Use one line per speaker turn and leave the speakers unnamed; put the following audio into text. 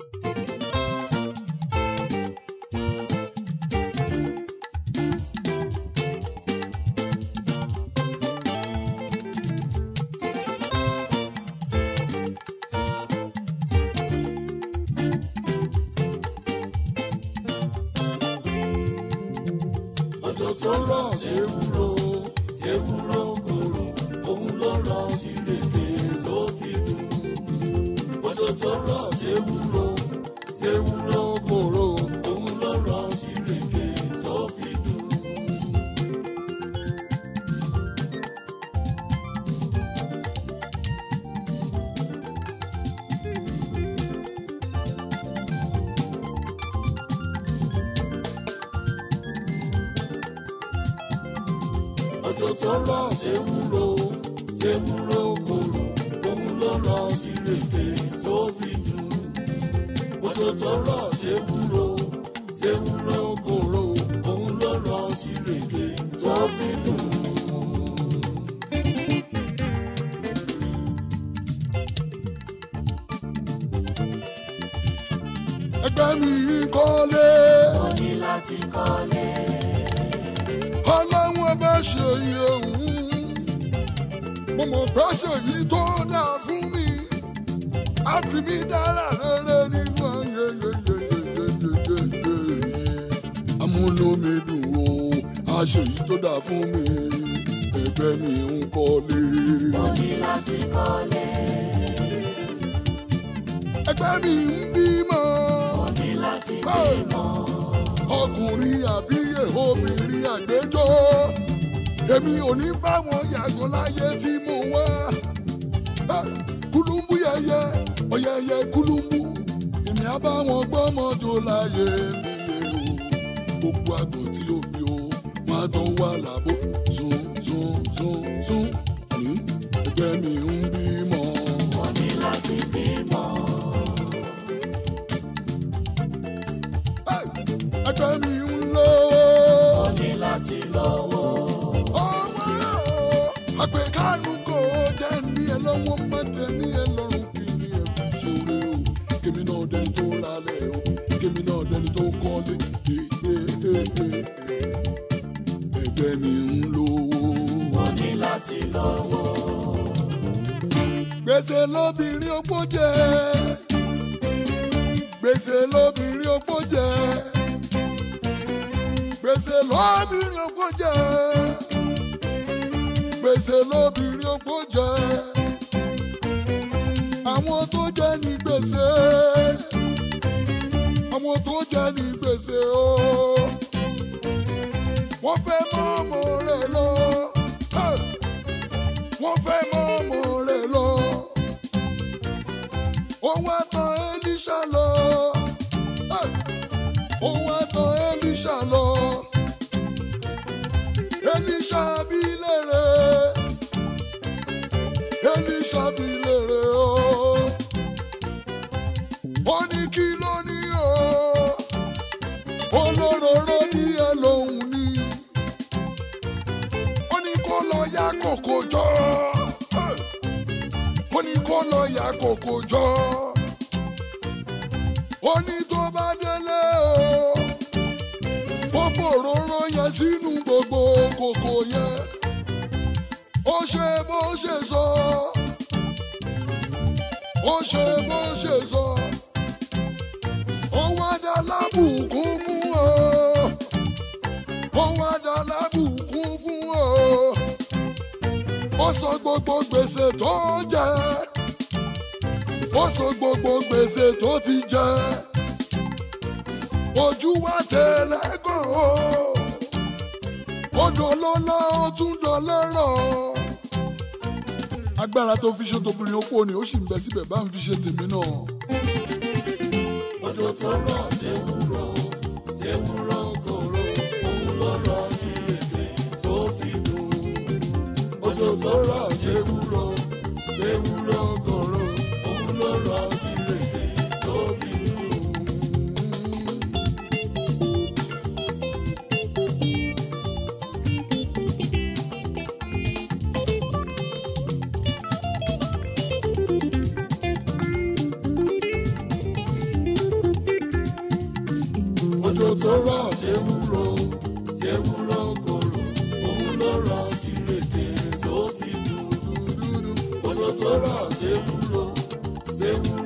Òjò tó rọ̀ ṣe wúro, ṣe wúro kòrò, òun ló rọ̀ sí rèké tó fi dùn. Òjò tó rọ̀ ṣe wúro, ṣe wúro kòrò, òun ló rọ̀ sí rèké tó fi dùn. Òjò tó rọ̀ ṣe wúro, ṣe wúro kòrò, òun ló rọ̀ sí rèké tó fi dùn. Òjò tó rọ̀ ṣe wúro, ṣe wúro kòrò, òun ló rọ̀ sí rèké tó fi dùn. Ẹgbẹ́ mi kọ́lé.
Mo ní láti kọ́lé.
ọlọ́run ọba ṣe iye òun mo mọ̀ pé ṣe yìí tó dáa fún mi á fi mí dára rere nínú ayé yeyeyeyeyeye amúnú mi dùn o á ṣe yìí tó dáa fún mi ẹgbẹ́ mi ń kọ́lé.
Mo ní láti kọ́lé.
ẹgbẹ́ mi ń bímọ
Mo ní láti bímọ.
ọkùnrin àbíyè obìnrin àgbẹjọ́ èmi ò ní bá wọn yàgò láyé tí mo wá Ah, kúlùmbù yẹyẹ ọyẹyẹ kúlùmbù èmi á bá wọn gbọ́mọjò láyé mi yẹ o gbogbo àgbọn tí ó bí o wọn á tán wà lábò sún sún sún sún ní ẹgbẹ́ mi ń bímọ.
Mo ní láti bímọ.
Hey, ẹgbẹ́ mi ń lọ.
Mo ní láti lọ́wọ́.
ọmọ àpèkánu kò jẹ́ ní ẹ lọ́wọ́ má jẹ́ ní ẹ lọ́rùn kí ni ẹ fi ṣòro o kémi náà dẹni tó ralẹ̀ o kémi náà dẹni tó kọ́lé ẹgbẹ́ mi ń lówó.
Mo ní láti lọ́wọ́.
gbèsè lóbìnrin opó jẹ gbèsè lóbìnrin opó jẹ gbèsè lóbìnrin opó jẹ gbèsè lóbìnrin opó jẹ àwọn tó jẹ ní gbèsè àwọn tó jẹ ní gbèsè o wọ́n fẹ́ mọ́ ọmọ rẹ̀ lọ. Hey! wọ́n fẹ́ mọ́ ọmọ rẹ̀ lọ. Òun àtàn Elisha lọ. Hey! Òun àtàn Elisha lọ. Elisha bí lèrè. Elisha bí lèrè o. Ó ní kí ló ní o. Olóróró díẹ̀ lòun ní ó ní kó lọ ya kòkò jọ ó ní kó lọ ya kòkò jọ ó ní tó bá délé o ó fòróró yẹn sínú gbogbo kòkò yẹn ó ṣe bó ṣe sọ ó ṣe bó ṣe sọ ó wá dá lábùkún fún ọ ó wá dá lábùkún fún ọ. ó sọ gbogbo gbèsè tó jẹ ó sọ gbogbo gbèsè tó ti jẹ ojú wa tẹlẹgàn o ó dolólá ó tún dọlẹ́rọ̀ agbára tó fi ṣe tóbìnrin opó ni ó sì ń bẹ síbẹ̀ bá ń fi ṣe tèmi náà. Òjò tó rọ̀ ṣe wúrọ̀ ṣe wúrọ̀ kòrò òun ló rọ̀ sí èdè tó fi dùn. Òjò tó rọ̀ ṣe wúrọ̀ ṣe wúrọ̀ kòrò òun ló rọ̀ sí èdè tó fi dùn. tó rọ̀ ṣé wúro ṣé wúro kòrò
òun ló rọ sírèké tó fi dùn.
dúdú
Olo tó rọ̀ ṣé wúro ṣé wúro